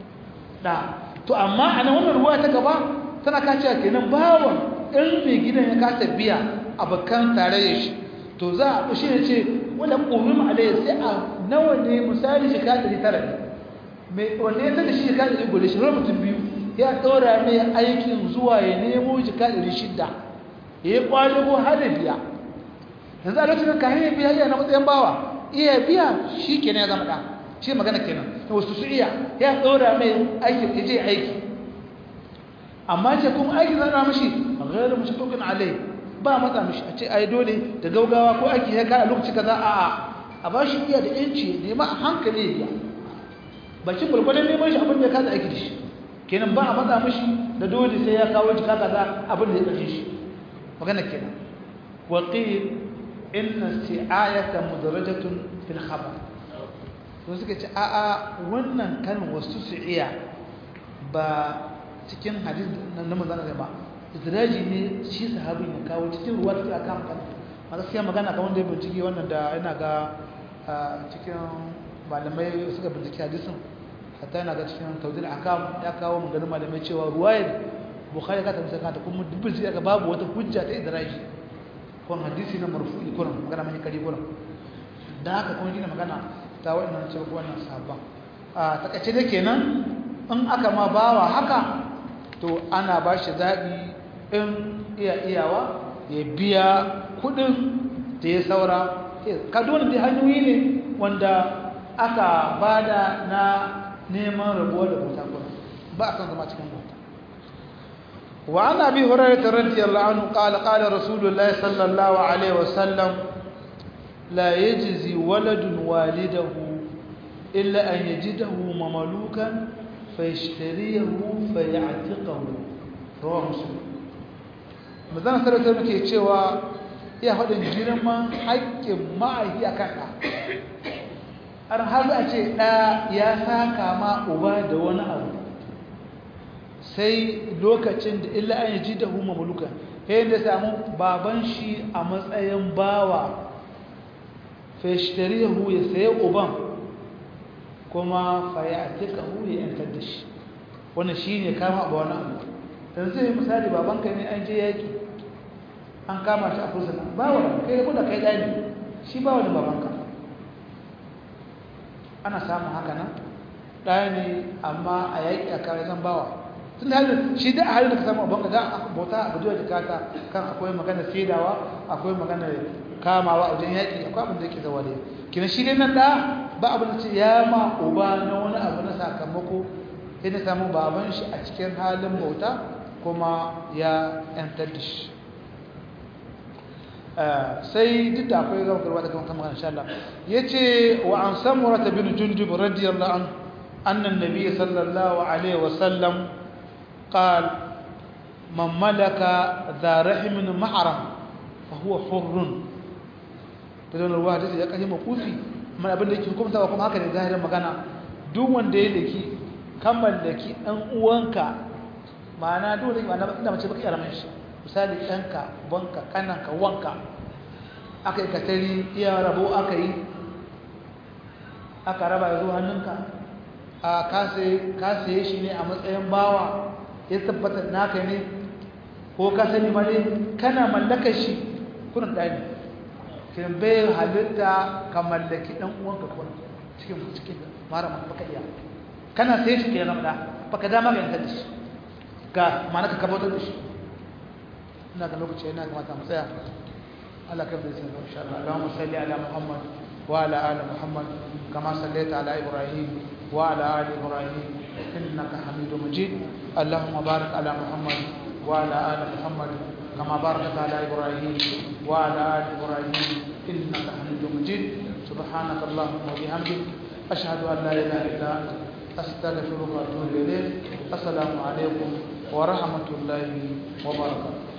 da to amma a nan wannan ruwa ta gaba tana kacewa kenan bawan in mai gidan ya kasa biya abokan tare da shi to za a shi ne ce wanda ƙumin alayya sai a nawa ne misali shi kaɗari tara ne mai wanda ya tada shi shi kaɗari gudu shi mutum biyu ya ɗora mai aikin zuwa ya nemo shi kaɗari shidda ya yi ƙwadago har da biya yanzu a lokacin ka hanyar biya yana matsayin bawa iya biya shi kenan ya zama ɗa shi magana kenan wasu su iya ya ɗora mai aikin ya je aiki amma ce kuma aiki zana mashi ghairu mushtakin alai ba matsa mishi a ce ai dole da gaugawa ko aiki ya kai a lokaci kaza a a a ba shi iya da yanci nema a hankali ya biya bakin gurgurdan neman shi abin da ya kasa aiki da shi kenan ba a matsa mishi da dole sai ya kawo jika kaza abin da ya kashe shi magana kenan wa qil inna isti'ayata mudarajatun fil khabar to suka ce a a wannan kalmar wasu su'iya ba cikin hadis na manzon ba idraji ne shi sahabin ya kawo cikin ruwa da aka kama a gaskiya magana ga wanda ya bincike wannan da yana ga cikin malamai suka bincike hadisin hatta yana ga cikin tawdil akam ya kawo maganar malamai cewa ruwayar bukhari ka tamsa ka ta kuma dubin sai ga babu wata hujja ta idraji ko hadisi na marfu'i kuran magana mai kari kuran da haka kuma gina magana ta wannan cewa wannan sahabban a takaice da kenan in aka ma bawa haka to ana ba shi zaɓi in iya iyawa ya biya kudin da ya saura kaduna da hanyoyi ne wanda aka bada na neman rabuwa da bauta kuna ba a kan zama cikin bauta wa ana bi hurairar radiyallahu anhu qala qala rasulullahi sallallahu alaihi wasallam la yajzi waladun walidahu illa an yajidahu mamalukan fayashtariyahu fayatiqahu rawahu muslim mazan sarautar muke cewa iya faɗin girman haƙƙin ma'aiki a kan ɗa har har a ce ɗa ya saka ma uba da wani abu sai lokacin da illa an yi ji da huma muluka yayin da samu baban shi a matsayin bawa fashtariyahu ya sayi uban kuma faya a tika hu ya yantar da shi wannan shi ne kama abu wani abu yanzu yi misali babanka ne an je yaki an kama shi a fursuna ba wani kai ko da kai ɗani shi ba wani babanka ana samun haka nan ɗaya ne amma a yaƙi a kare zan bawa tun da shi da a halin da ka samu abin da aka bauta a gujewa jikata kan akwai magana fedawa akwai magana kamawa a wajen yaƙi akwai abin da yake zawa da kina shi dai nan da ba abin da ce ya ma uba na wani abu na sakamako sai na samu baban shi a cikin halin bauta kuma ya yantar da shi sai duk da akwai zama karwa da kan magana insha Allah yace wa an samura bin jundub radiyallahu anhu anna an-nabiy sallallahu alaihi wasallam قال من ملك ذا رحم محرم فهو حر بدون الواحد ya kaje makufi man abin da yake hukunta kuma haka ne zahirin magana duk wanda ya daki kan mallaki dan uwanka ma'ana duk da ma'ana inda mace baka yaramin shi misali ɗanka banka kananka wanka aka yi katari iya rabo aka yi aka raba ya zo hannunka a kasaye shi ne a matsayin bawa ya tabbatar naka ne ko ka sani ma ne kana mallakar shi kunan ɗaya ne kiran bai halitta ka mallaki ɗan uwanka kuna cikin cikin mara maka baka iya kana sai shi ke ramda baka dama ga yantar da shi ga ma'ana ka kabatar da shi ina ga lokaci yana kamata mu tsaya Allah kan bai sai insha Allah Allahumma salli ala Muhammad wa ala ali Muhammad kama sallaita ala Ibrahim wa ala ali Ibrahim إنك حميد مجيد اللهم بارك على محمد وعلى آل محمد كما باركت على إبراهيم وعلى آل إبراهيم إنك حميد مجيد سبحانك اللهم وبحمدك أشهد أن لا إله إلا أنت أستغفرك وأتوب إليك السلام عليكم ورحمة الله وبركاته